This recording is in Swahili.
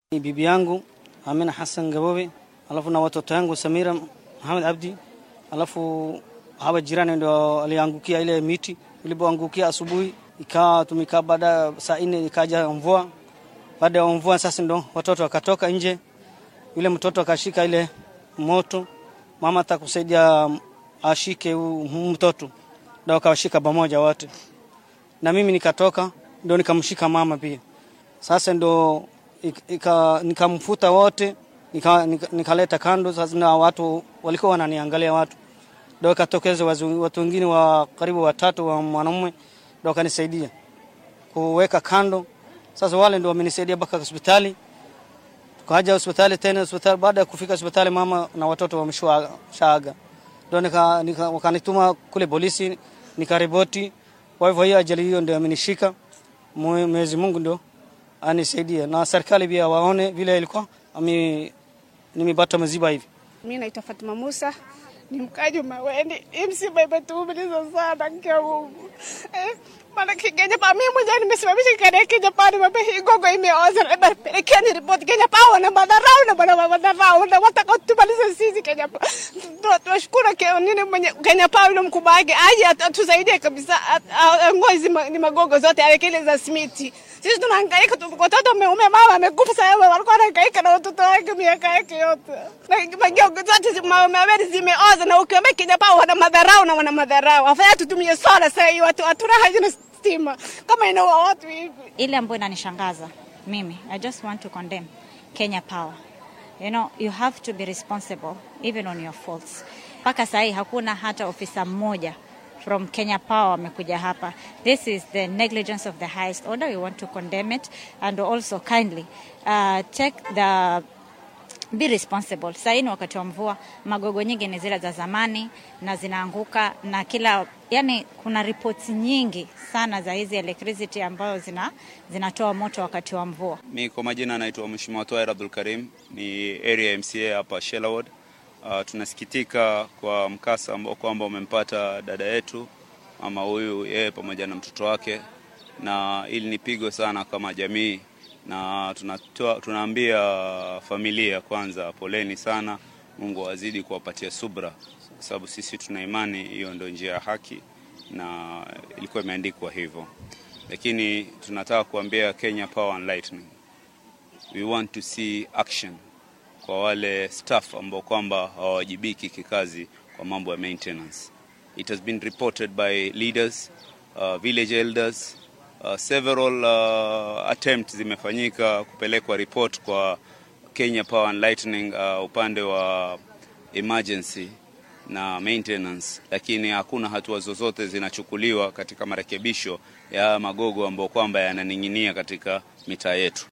Ni bibi yangu Amina Hassan Gabobe, alafu na watoto yangu Samira Muhammad Abdi, alafu hawa jirani ndio aliangukia ile miti. Ilipoangukia asubuhi, ikawa tumekaa, baada saa nne ikaja mvua. Baada ya mvua sasa ndo watoto wakatoka nje, yule mtoto akashika ile moto, mama atakusaidia ashike huu mtoto, ndio wakawashika pamoja wote, na mimi nikatoka, ndio nikamshika mama pia. Sasa ndo nikamfuta wote nikaleta nika, nika kando. Sasa na watu walikuwa wananiangalia watu, ndio ikatokeza watu wengine wa karibu watatu wa mwanamume, ndio wakanisaidia kuweka kando. Sasa wale ndio wamenisaidia mpaka hospitali, tukaja hospitali tena hospitali. Baada ya kufika hospitali, mama na watoto wameshaaga, ndio nika, nika, wakanituma kule polisi nikaripoti. Kwa hivyo hiyo ajali hiyo ndio amenishika. Mwenyezi Mungu ndio anisaidia na serikali pia waone vile ilikuwa nimepata maziba hivi. Mimi naitwa Fatuma Musa, ni mkaji Maweni. Hii msiba imetuumiza sana kwa Mungu. Eh, maana Kenya pa mimi mwenyewe nimesimamisha kile Kenya pa nimepe hii gogo imeoza na pelekea ni report Kenya pa wana madharau na bana madharau na wataka tumalize sisi Kenya pa. Tunashukuru kwa nini mwenye Kenya pa yule mkubwa wake aje atusaidie kabisa, ngozi ni magogo zote alekele za simiti sisi tunahangaika tu, watoto wameume, mama amekufa sasa, walikuwa wanahangaika na watoto wake miaka yake yote, na mageuko zote mawili zimeoza, na ukiambia Kenya pa wana madharau na wana madharau, afadhali tutumie sola sasa, hii watu hatuna haja na stima kama inaua watu hivi. Ile ambayo inanishangaza mimi, I just want to condemn Kenya Power. You know, you have to be responsible even on your faults. Mpaka sasa hii hakuna hata ofisa mmoja from Kenya Power wamekuja hapa. This is the negligence of the highest order. We want to condemn it and also kindly uh, take the be responsible. Sasa hii ni wakati wa mvua, magogo nyingi ni zile za zamani na zinaanguka na kila yani, kuna reports nyingi sana za hizi electricity ambayo zina zinatoa moto wakati wa mvua. Mi kwa majina anaitwa Mheshimiwa Twair Abdul Karim, ni area MCA hapa Shela Ward. Uh, tunasikitika kwa mkasa ambao kwamba umempata dada yetu mama huyu, yeye pamoja na mtoto wake, na ili ni pigo sana kama jamii, na tunatoa, tunaambia familia kwanza, poleni sana. Mungu azidi kuwapatia subra, kwa sababu sisi tuna imani hiyo ndio njia ya haki na ilikuwa imeandikwa hivyo, lakini tunataka kuambia Kenya Power and Lighting, we want to see action kwa wale staff ambao kwamba hawawajibiki kikazi kwa mambo ya maintenance. It has been reported by leaders, uh, village elders, uh, several uh, attempts zimefanyika kupelekwa report kwa Kenya Power and Lighting uh, upande wa emergency na maintenance, lakini hakuna hatua zozote zinachukuliwa katika marekebisho ya magogo ambayo kwamba yananing'inia katika mitaa yetu.